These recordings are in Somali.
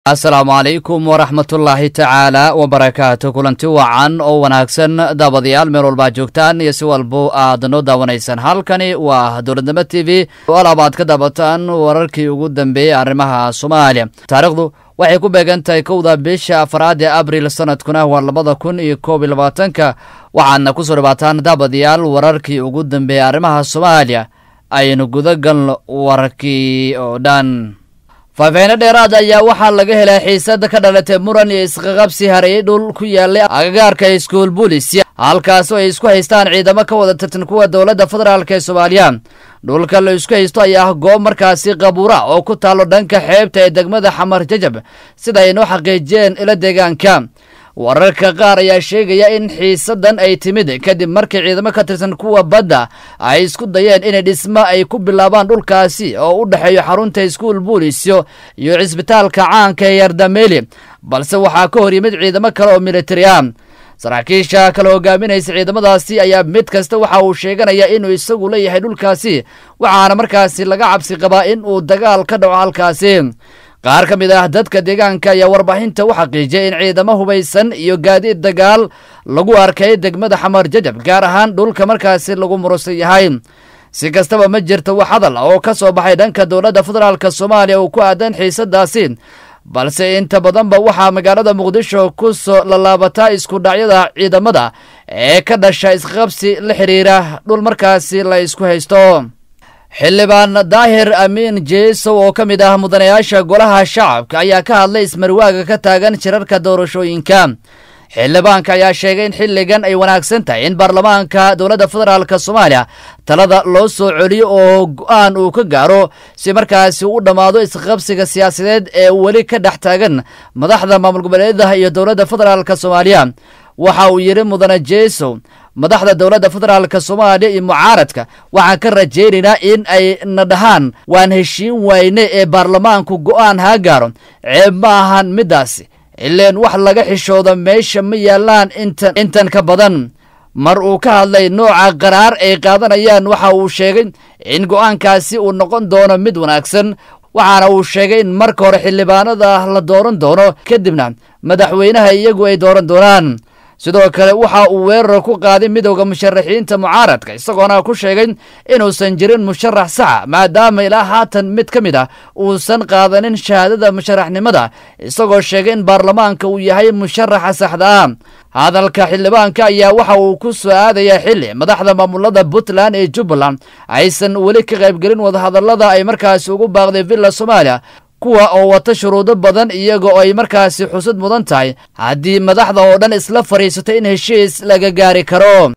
asalaamu calaykum waraxmatullaahi tacaala wabarakaatu kulanti wacan oo wanaagsan daabadayaal meel walbaa joogtaan iyo si walbo aad noo daawanaysaan halkani waa dowladnimo t v alaab aad ka daabataan wararkii ugu dambeeyey arrimaha soomaaliya taariikhdu waxay ku beegan tahay kowda bisha afraad ee abril sanadkuna waa labada kun iyo koob iyo labaatanka waxaadna kusoo dhawaataan daabadayaal wararkii ugu dambeeyey arrimaha soomaaliya aynu gudagalno wararkii oo dhan faafaheyno dheeraad ayaa waxaa laga helay xiisada ka dhalatay muran iyo isqaqabsi hareeyey dhul ku yaalay agagaarka iskuul bulis halkaasoo ay isku haystaan ciidamo ka wada tirtan kuwa dowladda federaalk ee soomaaliya dhulka la isku haysto ayaa ah goob markaasi qabuura oo ku taalo dhanka xeebta ee degmada xamar jajab sida ay noo xaqiijiyeen ila deegaanka wararka qaar ayaa sheegaya in xiisadan ay timid kadib markii ciidamo ka tirsan kuwa badda ay isku dayeen inay dhismo ay ku bilaabaan dhulkaasi oo u dhexeeyo xarunta iskuul buulisyo iyo cisbitaalka caanka ee yardameeli balse waxaa ka hor yimid ciidamo kale oo militari ah saraakiisha kala hogaaminaysa ciidamadaasi ayaa mid kasta waxa uu sheeganaya inuu isagu leeyahay dhulkaasi waxaana markaasi laga cabsi qabaa in uu dagaal ka dhaco halkaasi qaar ka mid ah dadka deegaanka ayaa warbaahinta u xaqiijiyay in ciidamo hubaysan iyo gaadiid dagaal lagu arkay degmada xamar jajab gaar ahaan dhulka markaasi lagu murusan yahay si kastaba ma jirto wax hadal oo ka soo baxay dhanka dowladda federaalk soomaaliya uu ku aadan xiisadaasi balse inta badanba waxaa magaalada muqdisho ku soo lalaabataa isku dhacyada ciidamada ee ka dhasha isqabsi la xiriira dhul markaasi la isku haysto xildhibaan daahir amiin jeesow oo ka mid ah mudanayaasha golaha shacabka ayaa ka hadlay ismarwaaga ka taagan shirarka doorashooyinka xildhibaanka ayaa sheegay in xilligan ay wanaagsan tahay in baarlamaanka dowladda federaalk soomaaliya talada loo soo celiyo oo go-aan uu ka gaaro si markaasi u dhammaado isqabsiga siyaasadeed ee weli ka dhex taagan madaxda maamul goboleedaha iyo dowladda federaalk soomaaliya waxa uu yidhi mudane jeesow madaxda dowladda federaalk soomaaliya iyo mucaaradka waxaan ka rajaynaynaa in ay na dhahaan waan heshiin wayne ee baarlamaanku go'aan haa gaaro ceeb ma ahan middaasi ileen wax laga xishooda meesha ma yaallaan intan intan ka badan mar uu ka hadlay nooca qaraar ay qaadanayaan waxa uu sheegay in go'aankaasi uu noqon doono mid wanaagsan waxaana uu sheegay in marka hore xildhibaanada la dooran doono kadibna madaxweynaha iyagu ay dooran doonaan sidoo kale waxa uu weerar ku qaaday midowda musharaxiinta mucaaradka isagoona ku sheegay inuusan jirin musharax saxa maadaama ilaa haatan mid ka mid ah uusan qaadanin shahaadada musharaxnimada isagoo sheegay in baarlamaanka uu yahay musharaxa saxda ah hadalka xildhibaanka ayaa waxa uu ku soo aadayaa xilli madaxda maamulada puntland ee jubbaland aysan weli ka qaybgelin wadahadallada ay markaasi ugu baaqday villa soomaaliya kuwa oo wata shuruudo badan iyaga oo ay markaasi xusud mudan tahay haddii madaxda oo dhan isla fadhiisato in heshiis laga gaari karo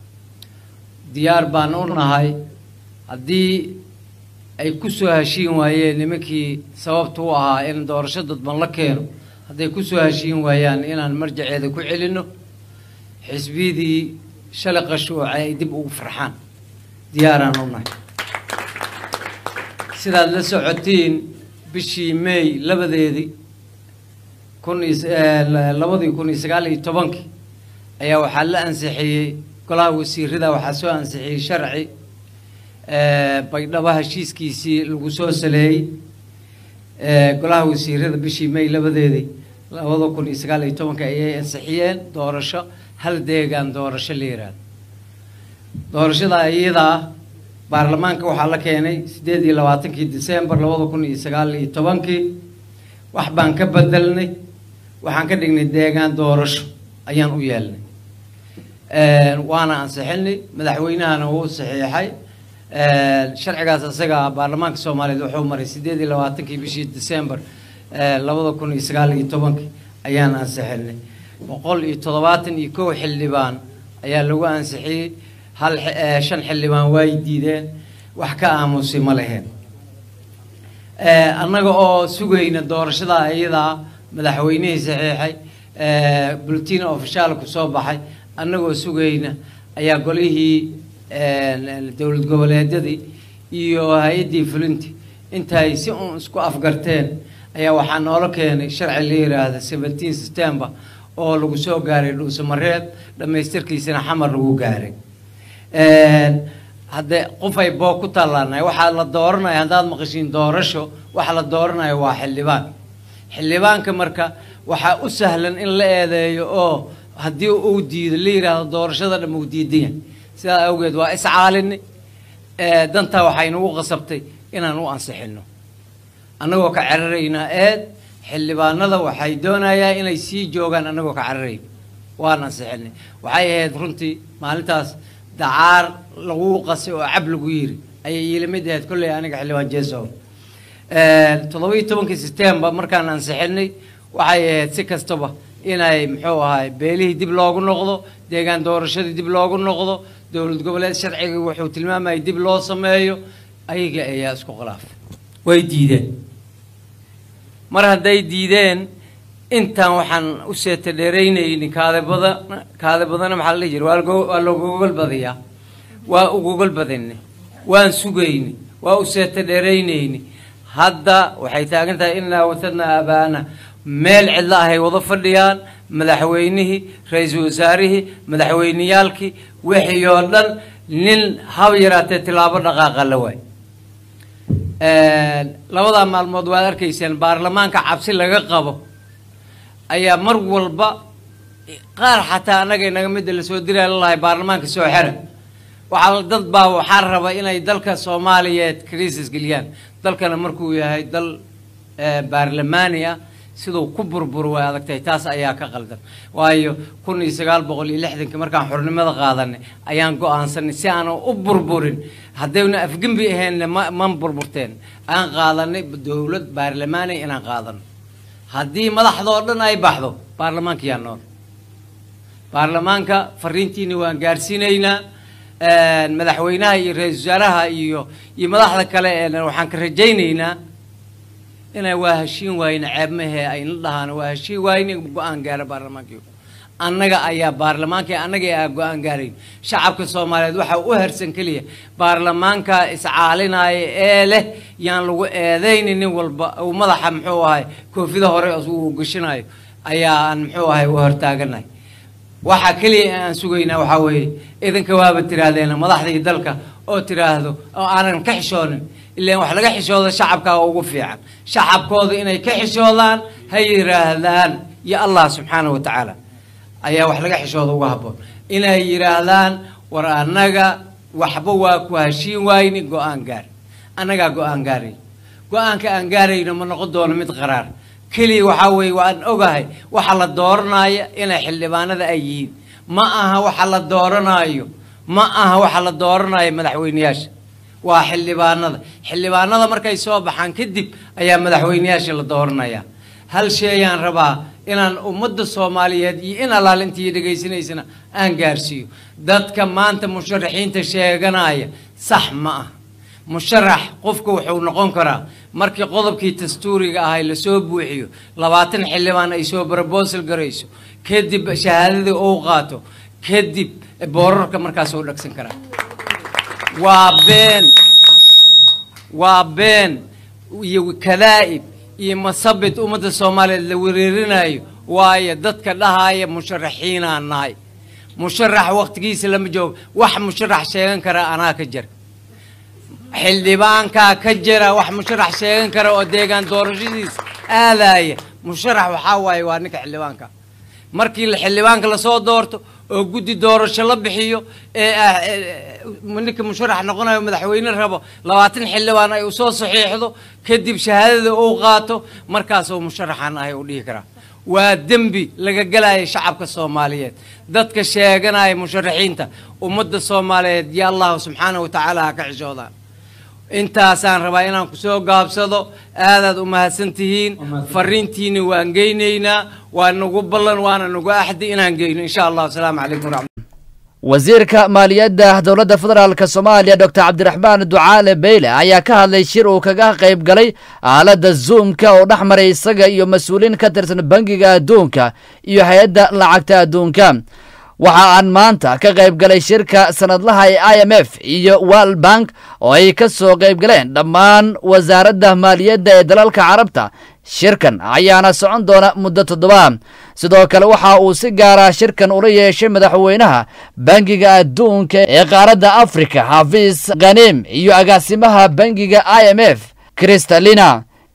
diyaar baan u nahay haddii ay ku soo heshiin waayeen nimankii sababta u ahaa in doorasho dadban la keeno hadday ku soo heshiin waayaan inaan marjaceeda ku celinno xisbiyadii shalay qashuuca ay dib ugu farxaan diyaaraan u nahay sidaad la socotiin bishii may labadeedii kun labadii kun iyo sagaal iyo tobankii ayaa waxaa la ansixiyey golaha wasiirada waxaa soo ansixiyey sharci baydhabo heshiiskiisii lagu soo saleeyey golaha wasiirada bishii may labadeedii labada kun iyo sagaal iyo tobankii ayay ansixiyeen doorasho hal deegaan doorasho la yiraahdo doorashada iyadaa baarlamaanka waxaa la keenay siddeed iyo labaatankii decembar labada kun iyo sagaal iyo tobankii wax baan ka bedelnay waxaan ka dhignay deegaan doorasho ayaan u yeelnay waana ansixinay madaxweynahana wuu saxiixay sharcigaas isaga baarlamaanka soomaaliyeed wuxuu maray siddeed iyo labaatankii bishii decembar labada kun iyo sagaal iyo tobankii ayaan ansixinay boqol iyo toddobaatan iyo kow xildhibaan ayaa lagu ansixiyey hal shan xildhibaan waay diideen wax ka aamusay ma leheen annaga oo sugayna doorashada iyadaa madaxweynihii saxiixay bulletin ofishaal ku soo baxay annagoo sugayna ayaa golihii dowlad goboleedyadii iyo hay-addii fulinti intaay si uun isku afgarteen ayaa waxaa noola keenay sharci la yiraahda seventeen september oo lagu soo gaaray dhuusamareeb dhammaystirkiisana xamar lagu gaaray haddee qof ay boog ku tallaanahay waxaa la dooranaya haddaad maqashiin doorasho waxa la dooranayo waa xildhibaan xildhibaanka marka waxaa u sahlan in la eedeeyo oo haddii uu diido la yidhaahdo doorashada dham uu diidan yahay sidaa awgeed waa iscaalini dantaa waxay nagu qasabtay inaan u ansixino annagoo ka cararaynaa eed xildhibaanada waxay doonayaan inay sii joogaan annagoo ka cararayn waan ansixinay waxay ahayd runtii maalintaas dacaar lagu qasay oo cab lagu yiri ayay iila mid ahayd kolley aniga xildhibaan jeesow toddoba-iyo tobankii september markaan ansixinay waxay ahayd si kastaba inay muxuu ahay beelihii dib loogu noqdo deegaan doorashadii dib loogu noqdo dowlad goboleed sharciga wuxuu tilmaamayay dib loo sameeyo ayaga ayaa isku khilaafay way diideen mar hadday diideen intaan waxaan u seeta dheeraynayni kaade badan kaade badana maxaa la dhihi jira waa logogol badiyaa waa ugogol badinni waan sugayni waa u seeta dheeraynayni hadda waxay taagan tahay inaa watadna aabaana meel cidlo ahay wada fadhiyaan madaxweynihii ra-iisul wasaarihii madaxweyneyaalkii wixii oo dhan nin hab yaraatee tilaabo dhaqaaqa la waay labadaa maalmood waad arkayseen baarlamaanka cabsi laga qabo ayaa mar walba qaar xataa annaga inaga midda lasoo diraa lalahay baarlamaanka soo xera waxaa dad baa waxaa raba inay dalka soomaaliyeed crisis geliyaan dalkana markuu yahay dal baarlamaani ah siduu ku burbur way adagtahay taas ayaa ka qaldan waayo kun iyo sagaal boqol iyo lixdankii markaan xornimada qaadanay ayaan go-aansanay si aanan u burburin haddayna afgembi ahaynna ma man burburteen aan qaadanay dowlad baarlamaani inaan qaadano haddii madaxdoo dhan ay baxdo baarlamaanka yaa nool baarlamaanka fariintiina waan gaarsiinaynaa madaxweynaha iyo ra-iisul wasaaraha iyo iyo madaxda kale ee waxaan ka rajaynaynaa inay waa heshiin waayna ceebmahee ayna dhahaan waa heshiin waayna go-aan gaara baarlamaankii annaga ayaa baarlamaanka annaga aa go-aan gaarayn shacabka soomaaliyeed waxaa u hersan keliya baarlamaanka iscaalinaya ee leh yaan lagu eedayni nin walba uu madaxa muxuu ahay koofida hore uu gashinayo ayaa aan muxuu ahay u hortaaganahay waxaa keliya aan sugaynaa waxaa weeye idinka waaba tiraahdeen madaxdii dalka oo tiraahdo oo aanan ka xishoonin ilaan wax laga xishooda shacabkaa ugu fiican shacabkooda inay ka xishoodaan ha yidhaahdaan iyo allah subxaana wa tacaala ayaa wax laga xishooda uga habboon inay yidhaahdaan war annaga waxba waa ku heshiin waayni go-aan gaar annagaa go-aan gaaray go-aanka aan gaarayno ma noqon doono mid qaraar keliya waxaa weeye waan ogahay waxa la dooranaayo inay xildhibaanada ay yihiin ma aha waxa la dooranaayo ma aha waxa la dooranaayo madaxweyneyaasha waa xildhibaanada xildhibaanada markay soo baxaan kadib ayaa madaxweyneyaasha la dooranaya hal sheeyaan rabaa inaan ummadda soomaaliyeed iyo in allaalintii dhegaysanaysana aan gaarsiiyo dadka maanta musharaxiinta sheeganaya sax ma ah musharax qofka wuxuu noqon karaa markii qodobkii dastuuriga ahay lasoo buuxiyo labaatan xildhibaan ay soo brobosal garayso kadib shahaadadii uu qaato kadib boorarka markaas uu dhagsan karaa waa been waa been iyo kadaa'ib iyo masabid ummadda soomaaliyeed la wereerinayo waayo dadka dhahaya musharaxiinaan nahay musharax waktigiisa lama joogo wax musharax sheegan karaa anaa ka jira xildhibaankaa ka jira wax musharax sheegan kara oo deegaan doorashadiisa aadaya musharax waxaa waaye waa ninka xildhibaanka markii xildhibaanka lasoo doorto oo guddi doorasho la bixiyo ee ninka musharax noqonayo madaxweyne rabo labaatan xildhibaan ay usoo saxiixdo kadib shahaadada uu qaato markaasuu musharaxan ahay uu dhihi karaa waa dembi laga gelaya shacabka soomaaliyeed dadka sheeganaya musharaxiinta ummadda soomaaliyeed yo allahu subxaanahu wa tacaala ha ka xishoodaan intaasaan rabaa inaan kusoo gaabsado aadaad u mahadsan tihiin fariintiina waan geynaynaa waa nagu ballan waana nagu axdi inaan geyno insha allah asalaamu calaykum waraxmat wasiirka maaliyadda dowladda federaalk soomaaliya doctor cabdiraxmaan ducaale beyle ayaa ka hadlay shir uu kaga qayb galay aaladda zoomka oo dhex maray isaga iyo mas-uuliin ka tirsan bangiga adduunka iyo hay-adda lacagta adduunka waxa aan maanta ka qayb galay shirka sanadlaha ee i m f iyo world bank oo ay ka soo qayb galeen dhammaan wasaaradda maaliyadda ee dalalka carabta shirkan ayaana socon doona muddo toddoba sidoo kale waxa uu si gaara shirkan ula yeeshay madaxweynaha bangiga adduunka ee qaaradda afrika xafiis khanim iyo agaasimaha bangiga i m f kristalina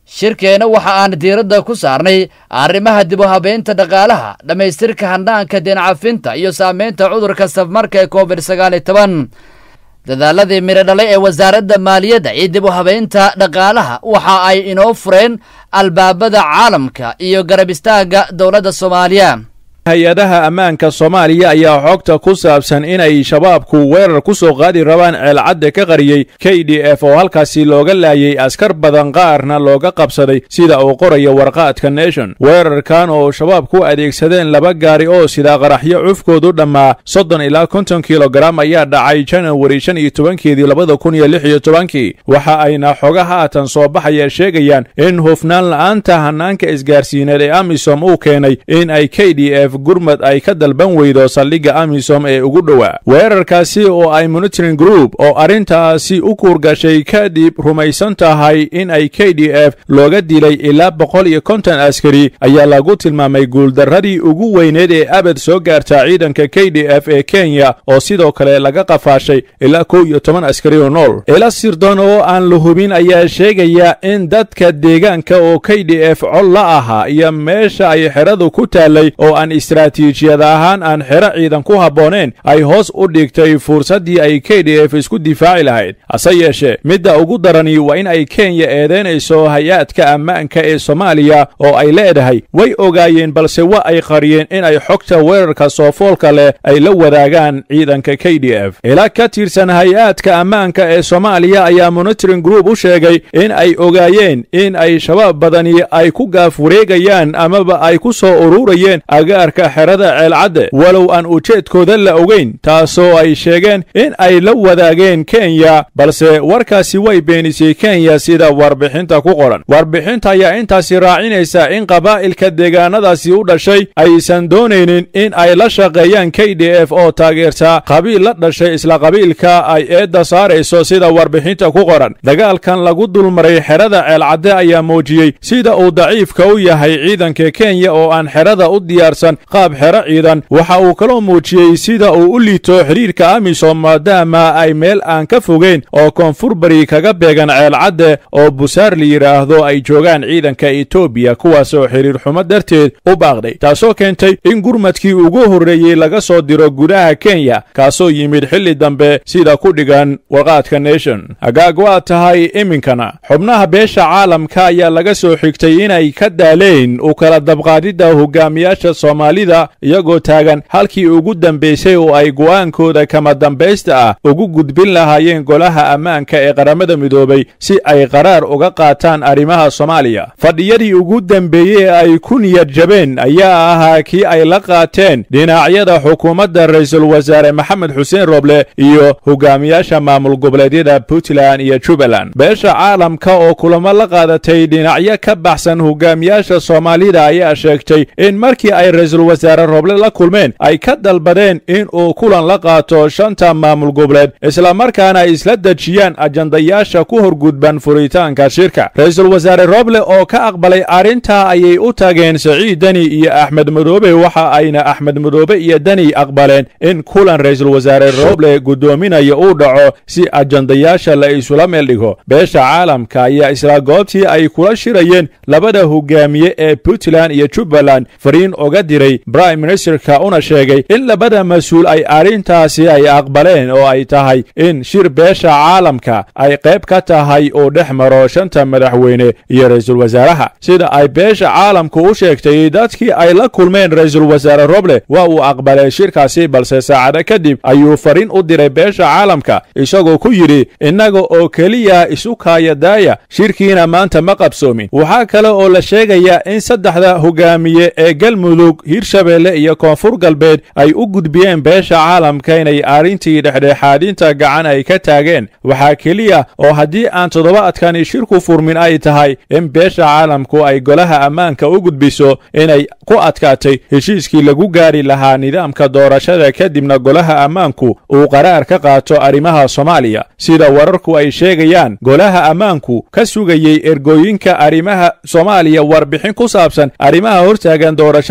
shirkeena waxa aan diiradda ku saarnay arrimaha dib u habeynta dhaqaalaha dhammaystirka handhaanka deencafinta iyo saameynta cudurka safmarka ee covid sagaal iyo toban dadaaladii midho dhalay ee wasaaradda maaliyadda iyo dib u habeynta dhaqaalaha waxa ay inoo fureen albaabada caalamka iyo garab istaagga dowladda soomaaliya hay-adaha ammaanka soomaaliya ayaa xogta ku saabsan inay shabaabku weerar ku soo qaadi rabaan ceelcadda ka qariyey k d f oo halkaasi looga laayay askar badan qaarna looga qabsaday sida uu qorayo warqaadka nation weerarkan oo shabaab ku adeegsadeen laba gaari oo sidaa qaraxyo cufkoodu dhammaa soddon ilaa konton kilogaram ayaa dhacay janawari shan iyo tobankeedii labada kun iyo lix iyo tobankii waxa ayna xoga haatan soo baxaya sheegayaan in hufnaan la'aanta hanaanka isgaarsiineed ee amisom uu keenay in ay k d f gurmad ay ka dalban weydo saldhigga amisom ee ugu dhowaa weerarkaasi oo ay monitoring group oo arrintaasi u kuurgashay kadib rumaysan tahay in ay k d f looga dilay ilaa boqol iyo konton askari ayaa lagu tilmaamay guuldarradii ugu weyneed ee abad soo gaarta ciidanka k d f ee kenya oo sidoo kale laga qafaashay ilaa kow iyo toban askari oo nool ila sirdoon oo aan la hubin ayaa sheegaya in dadka deegaanka oo k d f col la ahaa iyo meesha ay xeradu ku taallay oo aan istaraatiijiyad ahaan aan xero ciidan ku habbooneen ay hoos u dhigtay fursaddii ay k d f isku difaaci lahayd hase yeeshee midda ugu darani waa in ay kenya eedaynayso hay-aadka ammaanka ee soomaaliya oo ay leedahay way ogaayeen balse wa ay qariyeen in ay xogta weerarka soofoolka leh ay la wadaagaan ciidanka k d f ilaa ka tirsan hay-aadka ammaanka ee soomaaliya ayaa monitoring group u sheegay in ay ogaayeen in ay shabaab badani ay ku gaaf wareegayaan amaba ay ku soo ururayeen agaarka xerada ceelcadde walow aan ujeedkooda la ogeyn taasoo ay sheegeen in ay la wadaageen kenya balse warkaasi way beenisay kenya sida warbixinta ku qoran warbixinta ayaa intaasi raacinaysa in qabaa'ilka deegaanadaasi u dhashay aysan doonaynin in ay la shaqeeyaan k d f oo taageertaa qabiil la dhashay isla qabiilka ay eedda saarayso sida warbixinta ku qoran dagaalkan lagu dulmaray xerada ceelcadde ayaa muujiyey sida uu daciifka u yahay ciidanka kenya oo aan xerada u diyaarsan qaab xero ciidan waxa uu kaloo muujiyey sida uu u liito xidhiirka amisom maadaama ay meel aan ka fogeyn oo koonfur bari kaga beegan ceelcadde oo busaar la yidhaahdo ay joogaan ciidanka etoobiya kuwaas oo xidhiir xumo darteed u baaqday taasoo keentay in gurmadkii ugu horreeyey laga soo diro gudaha kenya kaasoo yimid xilli dambe sida ku dhigan warqaadka nation hagaag waa tahay iminkana xubnaha beesha caalamka ayaa laga soo xigtay inay ka daaleen u kala dabqaadidda hogaamiyaasha soomaalida iyagoo taagan halkii ugu dambaysay oo ay go'aankooda kama dambaysta ah ugu gudbin lahaayeen golaha ammaanka ee qaramada midoobay si ay qaraar uga qaataan arrimaha soomaaliya fadhiyadii ugu dambeeyey ee ay ku niyad jabeen ayaa ahaa kii ay la qaateen dhinacyada xukuumadda ra-iisul wasaare maxamed xuseen roble iyo hogaamiyaasha maamul goboleedyada puntland iyo jubbaland beesha caalamka oo kulamo la qaadatay dhinacyo ka baxsan hogaamiyaasha soomaalida ayaa sheegtay in markii ay ra-iisul wasaare roble la kulmeen ay ka dalbadeen in uu kulan la qaato shanta maamul goboleed islamarkaana ay isla dejiyaan ajandayaasha ku horgudban furitaanka shirka ra-iisul wasaare roble oo ka aqbalay arrintaa ayay u tageen saciid deni iyo axmed madoobe waxa ayna axmed madoobe iyo deni aqbaleen in kulan ra-iisul wasaare roble guddoominaya uu dhaco si ajandayaasha la isula meel dhigo beesha caalamka ayaa isla goobtii ay kula shirayeen labada hogaamiye ee puntland iyo jubbaland fariin oga diray brime ministerka una sheegay in labada mas-uul ay arrintaasi ay aqbaleen oo ay tahay in shir beesha caalamka ay qayb ka tahay uu dhex maro shanta madaxweyne iyo ra-iisul wasaaraha sida ay beesha caalamku u sheegtay dadkii ay la kulmeen ra-iisul wasaare roble waa uu aqbalay shirkaasi balse saacado kadib ayuu fariin u diray beesha caalamka isagoo ku yidhi innaga oo keliya isu kaayadaaya shirkiina maanta ma qabsoomin waxaa kale oo la sheegayaa in saddexda hogaamiye ee galmudug hirshabeelle iyo koonfur galbeed ay u gudbiyeen beesha caalamka inay arrintii dhexdhexaadinta gacan ay ka taageen waxaa keliya oo haddii aan toddobaadkani shirku furmin ay tahay in beesha caalamku ay golaha ammaanka u gudbiso inay ku adkaatay heshiiskii lagu gaari lahaa nidaamka doorashada kadibna golaha ammaanku uu qaraar ka qaato arrimaha soomaaliya sida wararku ay sheegayaan golaha ammaanku ka sugayey ergooyinka arrimaha soomaaliya warbixin ku saabsan arrimaha hortaagan doorashadii la filayay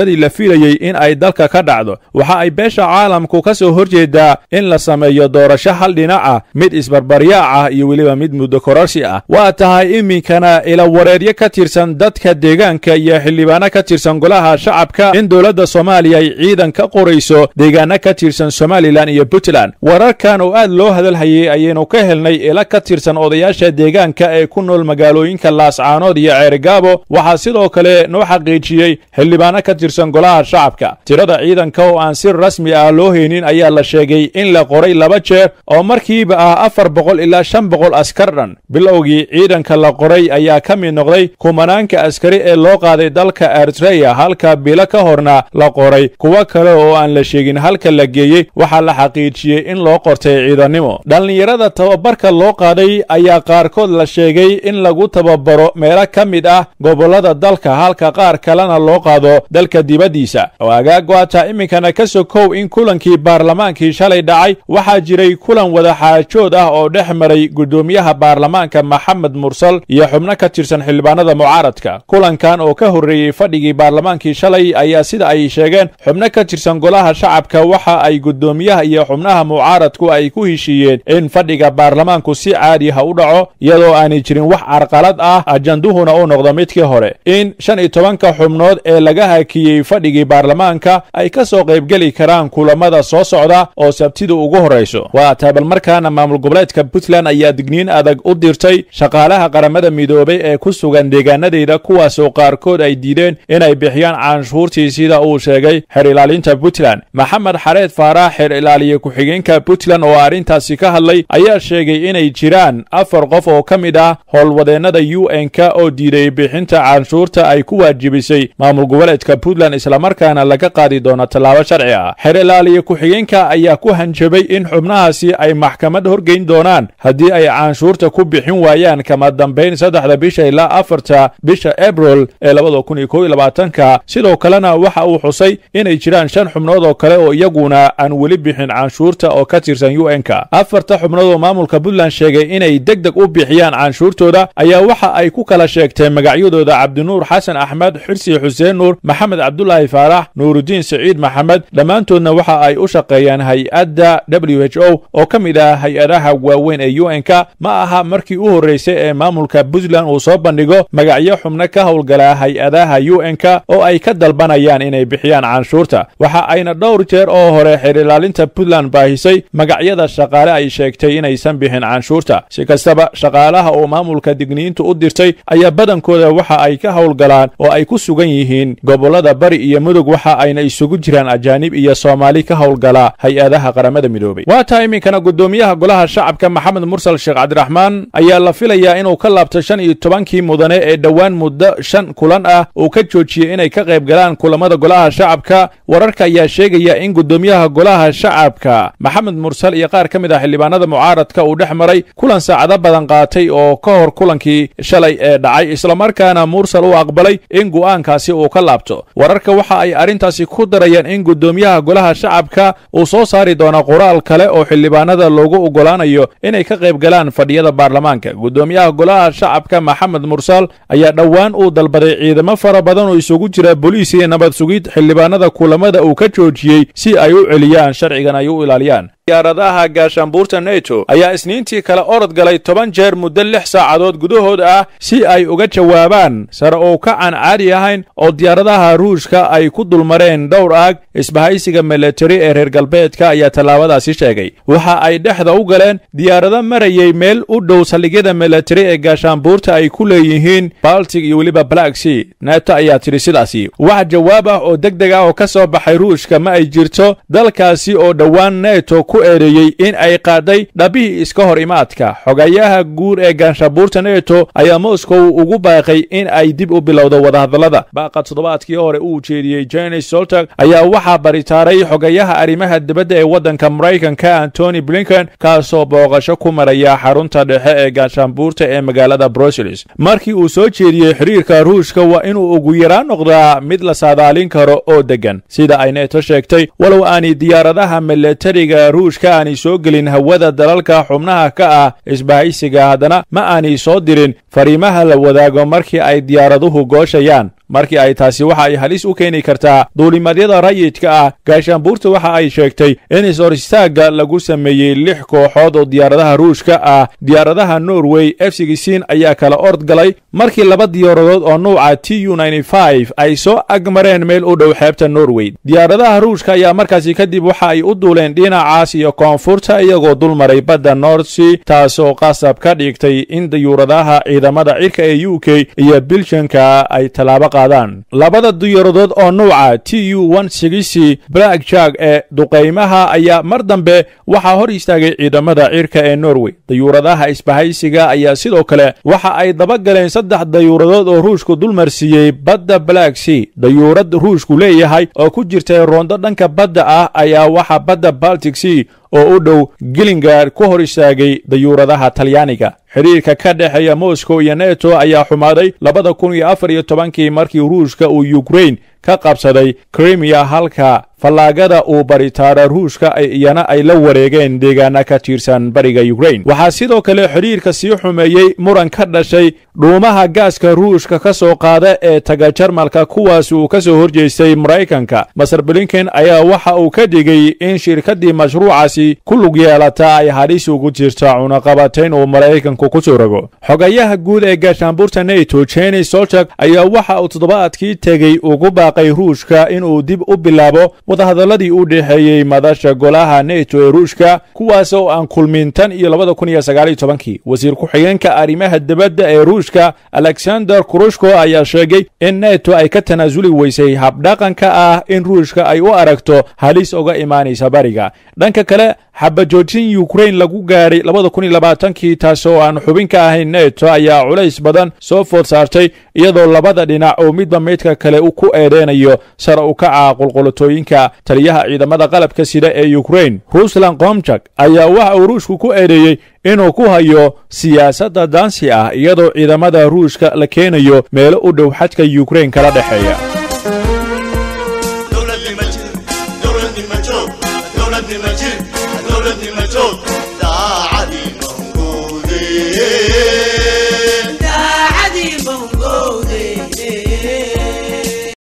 filayey in ay dalka ka dhacdo waxa ay beesha caalamku ka soo horjeedaa in la sameeyo doorasho hal dhinac ah mid isbarbaryaac ah iyo weliba mid muddo kororsi ah waa tahay iminkana ilawareedyo ka tirsan dadka deegaanka iyo xildhibaano ka tirsan golaha shacabka in dowladda soomaaliya ay ciidan ka qorayso deegaano ka tirsan somalilan iyo puntland wararkan oo aad loo hadalhayay ayaynu ka helnay ila ka tirsan odayaasha deegaanka ee ku nool magaalooyinka laascaanood iyo ceerigaabo waxaa sidoo kale noo xaqiijiyey xildhibaano ka tirsan golaha shacabka tirada ciidanka oo aan si rasmi ah loo haynin ayaa la sheegay in la qoray laba jeer oo markiiba ah afar boqol ilaa shan boqol askar dhan bilowgii ciidanka la qoray ayaa ka mid noqday kumanaanka askari ee loo qaaday dalka eritreya halka bilo ka horna la qoray kuwo kale oo aan la sheegin halka la geeyey waxaa la xaqiijiyey in loo qortay ciidannimo dhallinyarada tababarka loo qaaday ayaa qaarkood la sheegay in lagu tababaro meelo ka mid ah gobollada dalka halka qaar kalena loo qaado dalka dibaddiisa agaag waataa iminkana ka sokow in kulankii baarlamaankii shalay dhacay waxaa jiray kulan wadaxaajood ah oo dhex maray guddoomiyaha baarlamaanka maxamed mursal iyo xubno ka tirsan xildhibaanada mucaaradka kulankan oo ka horreeyey fadhigii baarlamaankii shalay ayaa sida ay sheegeen xubno ka tirsan golaha shacabka waxa ay guddoomiyaha iyo xubnaha mucaaradku ay ku heshiiyeen in fadhiga baarlamaanku si caadi ha u dhaco iyadoo aanay jirin wax carqalad ah ajanduhuna uu noqdo midkii hore in shan iyo tobanka xubnood ee laga hakiyey fadhigii baarlamaanka ay ka soo qaybgeli karaan kulamada soo socda oo sabtida ugu horrayso waa taabal markaana maamul goboleedka puntland ayaa digniin adag u dirtay shaqaalaha qaramada midoobay ee ku sugan deegaanadeyda kuwaasoo qaarkood ay diideen inay bixiyaan canshuurtii sida uu sheegay xer ilaalinta puntland maxamed xareed faarax xer ilaaliye ku-xigeenka puntland oo arrintaasi ka hadlay ayaa sheegay inay jiraan afar qof oo ka mid ah howlwadeennada u n-ka oo diiday bixinta canshuurta ay ku waajibisay maamul goboleedka puntland islamarkaana laga qaadi doono tallaabo sharci ah xer ilaaliye ku-xigeenka ayaa ku hanjabay in xubnahaasi ay maxkamad horgeyn doonaan haddii ay canshuurta ku bixin waayaan kama dambayn saddexda bisha ilaa afarta bisha abril ee labada kun iyo kow iyo labaatanka sidoo kalena waxa uu xusay inay jiraan shan xubnood oo kale oo iyaguna aan weli bixin canshuurta oo ka tirsan u n-ka afarta xubnood oo maamulka puntland sheegay inay deg deg u bixiyaan canshuurtooda ayaa waxa ay ku kala sheegteen magacyadooda cabdinuur xasan axmed xirsi xuseen nuur maxamed cabdulaahi faarax nuurudiin siciid maxamed dhammaantoodna waxa ay u shaqeeyaan hay-adda w h o oo ka mid ah hay-adaha waaweyn ee u n-ka ma aha markii u horreysay ee maamulka puntland uu soo bandhigo magacyo xubno ka howlgala hay-adaha u n-ka oo ay ka dalbanayaan inay bixiyaan canshuurta waxa ayna dhowr jeer oo hore xeer ilaalinta puntland baahisay magacyada shaqaale ay sheegtay inaysan bixin canshuurta si kastaba shaqaalaha oo maamulka digniintu u dirtay ayaa badankooda waxa ay ka howlgalaan oo ay ku sugan yihiin gobollada bari iyo mudug waxa ayna isugu jiraan ajaanib iyo soomaali ka howlgala hay-adaha qaramada midoobay waa taa iminkana guddoomiyaha golaha shacabka maxamed mursal sheekh cabdiraxmaan ayaa la filayaa inuu ka laabto shan iyo tobankii mudane ee dhowaan muddo shan kulan ah uu ka joojiyey inay ka qayb galaan kulamada golaha shacabka wararka ayaa sheegaya in guddoomiyaha golaha shacabka maxamed mursal iyo qaar ka mid ah xildhibaanada mucaaradka uu dhex maray kulan saacado badan qaatay oo ka hor kulankii shalay ee dhacay islamarkaana mursal uu aqbalay in go'aankaasi uu ka laabto wararka waxa ay arrintaasi ku darayaan in guddoomiyaha golaha shacabka uu soo saari doono qoraal kale oo xildhibaanada loogu oggolaanayo inay ka qayb galaan fadhiyada baarlamaanka guddoomiyaha golaha shacabka maxamed mursal ayaa dhowaan uu dalbaday ciidamo fara badan oo isugu jira boliis iyo nabad sugid xildhibaanada kulamada uu ka joojiyey si ay u celiyaan sharcigan ay u ilaaliyaan diyaaradaha gaashaanbuurta neto ayaa isniintii kale orod galay toban jeer muddo lix saacadood gudahood ah si ay uga jawaabaan sare oo ka aan caadi ahayn oo diyaaradaha ruushka ay ku dulmareen dhowr aag isbahaysiga milatari ee reer galbeedka ayaa tallaabadaasi sheegay waxa ay dhexda u galeen diyaarado marayay meel u dhow saldhigyada milatari ee gaashaanbuurta ay ku leeyihiin baltic iyo weliba black sea neto ayaa tidhi sidaasi wax jawaab ah oo deg deg ah oo ka soo baxay ruushka ma ay jirto dalkaasi oo dhowaan neto ku eedeeyey in ay qaaday dhabihii iska hor imaadka xogayaha guur ee gaanshabuurta neto ayaa moscow ugu baaqay in ay dib u bilowdo wadahadallada baaqa toddobaadkii hore uu jeediyey jenis soltag ayaa waxaa baritaaray xogayaha arrimaha dibadda ee waddanka maraykanka antony blinken kaasoo booqasho ku maraya xarunta dhexe ee gaanshaanbuurta ee magaalada brussels markii uu soo jeediyey xiriirka ruushka waa inuu ugu yaraan noqdaa mid la saadaalin karo oo deggan sida ay neto sheegtay walow aanay diyaaradaha milatariga ruushka aanay soo gelin hawada dalalka xubnaha ka ah isbahaysiga haddana ma aanay soo dirin fariimaha la wadaago markii ay diyaaraduhu gooshayaan markii ay taasi waxa ay halis u keeni kartaa duulimadyada rayidka ah gaashaanbuurta waxa ay sheegtay in is-hor istaagga lagu sameeyey lix kooxood oo diyaaradaha ruushka ah diyaaradaha norway f sixteen ayaa kala ord galay markii laba diyaaradood oo nuuca t u ay soo agmareen meel u dhow xeebta norway diyaaradaha ruushka ayaa markaasi kadib waxa ay u duuleen dhinacaas iyo koonfurta iyagoo dul maray badda nordsea taasoo qasab ka dhigtay in diyuuradaha ciidamada cirka ee u k iyo bilshanka ay tallaabo qaadaan labada diyaaradood oo nuuca t u black jag ee duqaymaha ayaa mar dambe waxaa hor istaagay ciidamada cirka ee norway dayuuradaha isbahaysiga ayaa sidoo kale waxa ay dabagaleen saddex dayuuradood oo ruushku dulmarsiiyey badda black sea dayuurad ruushku leeyahay oo ku jirtay roondo dhanka badda ah ayaa waxa badda baltic sea oo u dhow gilingard ku hor istaagay dayuuradaha talyaaniga xidhiirka ka dhexeeya moscow iyo neto ayaa xumaaday labada kun iyo afar iyo tobankii markii ruushka uu yukrain ka qabsaday krimiya halka fallaagada uu baritaara ruushka iyana ay la wareegeen deegaana ka tirsan bariga yukrain waxaa sidoo kale xidhiirka sii xumeeyey muran ka dhashay dhuumaha gaaska ruushka ka soo qaada ee taga jarmalka kuwaas uu ka soo horjeestay maraykanka maser blinken ayaa waxa uu ka dhigay in shirkaddii mashruucaasi ku lug yeelata ay halis ugu jirta cunaqabatayn uu maraykanku ku soo rogo xogayaha guud ee gaashaanbuurta neto jeni solchak ayaa waxa uu toddobaadkii tegey ugu baaqay ruushka inuu dib u bilaabo wadahadalladii u dhexeeyey madasha golaha neto ee ruushka kuwaas oo aan kulmin tan iyo labada kun iyo sagaaliyo tobankii wasiir ku-xigeenka arrimaha dibadda ee ruushka alexander kurushko ayaa sheegay in neto ay ka tanaasuli weysay habdhaqanka ah in ruushka ay u aragto halis uga imaanaysa bariga dhanka kale xabajoojin yukrain lagu gaadhay labada kun iyo labaatankii taas oo aan xubin ka ahayn neto ayaa culays badan soo food saartay iyadoo labada dhinac oo midba midka kale ku eedeynayo sara u kaca qulqulatooyinka taliyaha ciidamada qalabka sida ee yukrain ruslan komjak ayaa waxa uu ruushku ku eedeeyey inuu ku hayo siyaasadda daansi ah iyadoo ciidamada ruushka la keenayo meelo u dhow xadka yukrain kala dhexeeya دولة المجهول دولة المجيد دولة المجهول